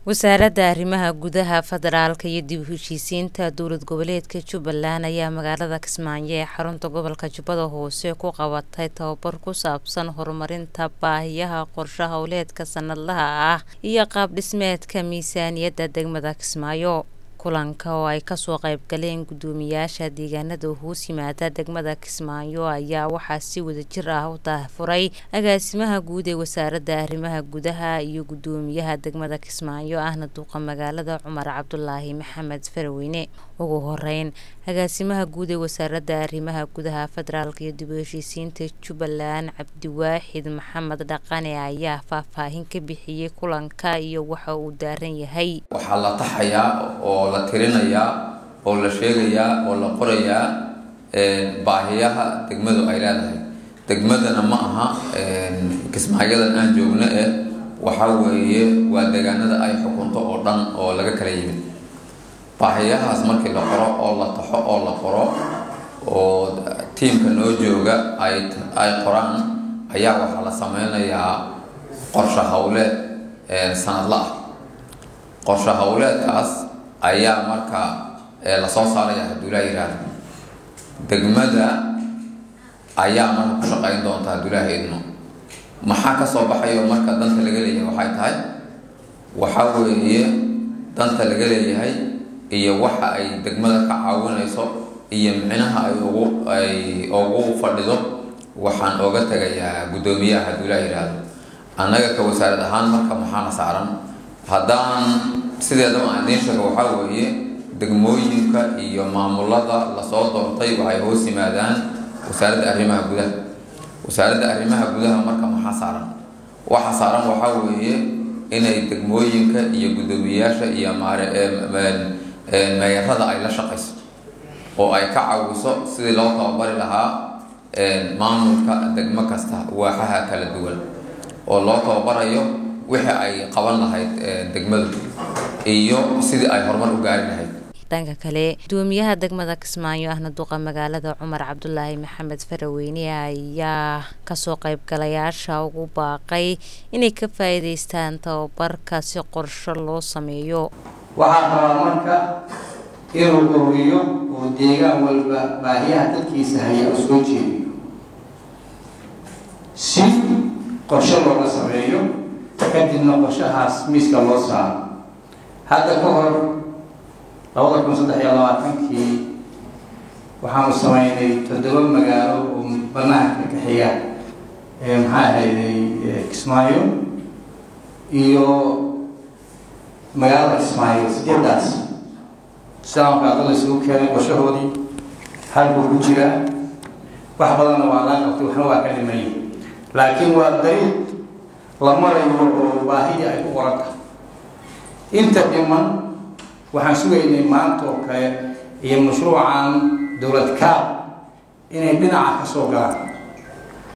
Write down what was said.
wasaaradda arrimaha gudaha federaalka iyo dib u heshiisiinta dowlad goboleedka jubbaland ayaa magaalada kismaayo ee xarunta gobolka jubbada hoose ku qabatay tababar ku saabsan horumarinta baahiyaha qorshe howleedka sanadlaha ah iyo qaab dhismeedka miisaaniyadda degmada kismaayo kulanka oo ay kasoo qayb galeen guddoomiyaasha deegaanada hoos yimaada degmada kismaayo ayaa waxaa si wadajir ah u daahfuray agaasimaha guud ee wasaaradda arrimaha gudaha iyo guddoomiyaha degmada kismaayo ahna duuqa magaalada cumar cabdulaahi maxamed faraweyne ugu horeyn agaasimaha guud ee wasaaradda arrimaha gudaha federaalk iyo dib u heshiisiinta jubbaland cabdiwaaxid maxamed dhaqane ayaa faahfaahin ka bixiyey kulanka iyo waxa uu daaran yahay waxaa la taxayaa oo la tirinayaa oo la sheegayaa oo la qorayaa baahiyaha degmadu ay leedahay degmadana ma aha kismaayadan aan joogno eh waxaa weeye waa deegaanada ay xukunto oo dhan oo laga kala yimid baahiyahaas markii la qoro oo la taxo oo la qoro oo tiimka noo jooga ay ay qoraan ayaa waxaa la sameynayaa qorshe howleed sanadla ah qorshe howleedkaas ayaa marka lasoo saaraya hadduu laa yihahdo degmada ayaa marka ku shaqeyn doonta hadduu laaha idmo maxaa kasoo baxayo marka danta laga leeyahay waxay tahay waxaa weeye danta laga leeyahay iyo waxa ay degmada ka caawinayso iyo micnaha ay ugu ay ugu fadhido waxaan ooga tegayaa guddoomiyaha hadduu laa yidhaahdo annaga ka wasaarad ahaan marka maxaana saaran haddaan sideedaba aan idiin sheego waxaa weeye degmooyinka iyo maamulada lasoo doortay waxay hoos yimaadaan wasaaradda arrimaha gudaha wasaaradda arrimaha gudaha marka maxaa saaran waxa saaran waxaa weeye inay degmooyinka iyo guddoomiyayaasha iyo maare meeyarada ay la shaqayso oo ay ka caawiso sidii loo tababari lahaa maamulka degmo kasta waaxaha kala duwan oo loo tababarayo wixii ay qaban lahayd degmadu iyo sidii ay horumar u gaari lahayd dhanka kale gudoomiyaha degmada kismaayo ahna duqa magaalada cumar cabdulaahi maxamed faraweyne ayaa kasoo qaybgalayaasha ugu baaqay inay ka faa-iideystaan tababarka si qorsho loo sameeyo waxaa rabaa marka inuu ururiyo oo deegaan walba baahiyaha dadkiisa haya u soo jeediyo si qorshe looga sameeyo kadibna qorshahaas miiska loo saaro hadda ka hor labada kun saddex iyo labaatankii waxaanu sameynay toddoba magaalo oo banaanka ka xiga maxaa ahayday kismaayo iyo magaalada kismaayo sideedaas islaamka ada la isugu keenay qorshahoodii halbuu ku jiraa wax badanna waa laa qabtay waxna waa ka dhimay laakiin waa dariiq la marayo oo baahidii ay ku qoran tahay inta dhiman waxaan sugaynay maanta oo kale iyo mashruucan dowlad kaab inay dhinaca ka soo galaan